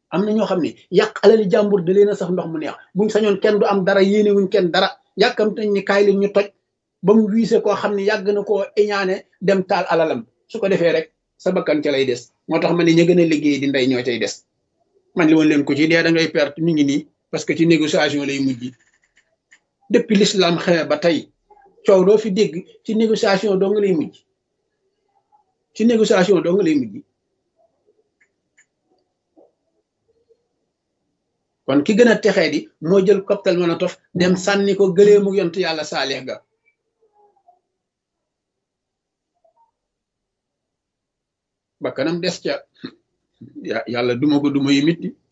am na ñoo xam ne yàq alali jàmbur da leen a sax ndox mu neex buñ sañoon kenn du am dara yéene wuñ kenn dara yàkkam tañ ni kaay leen ñu toj ba mu wiise koo xam ne yàgg na koo iñaane dem taal alalam su ko defee rek sa bakkan ca lay des moo tax ma ne ña gën a liggéey di ndey ñoo cay des man li woon leen ko ci dee da ngay perte mi ngi nii parce que ci négociation lay mujj depuis l'islam xewe ba tey coow doo fi dégg ci négociation doo nga lay mujj ci négociation doo nga lay mujj kon ki gën a texee di moo jël cocktail Molotov dem sànni ko gëlee mu yont yàlla saalix ga ba kanam des ca yàlla duma ko duma yu mitti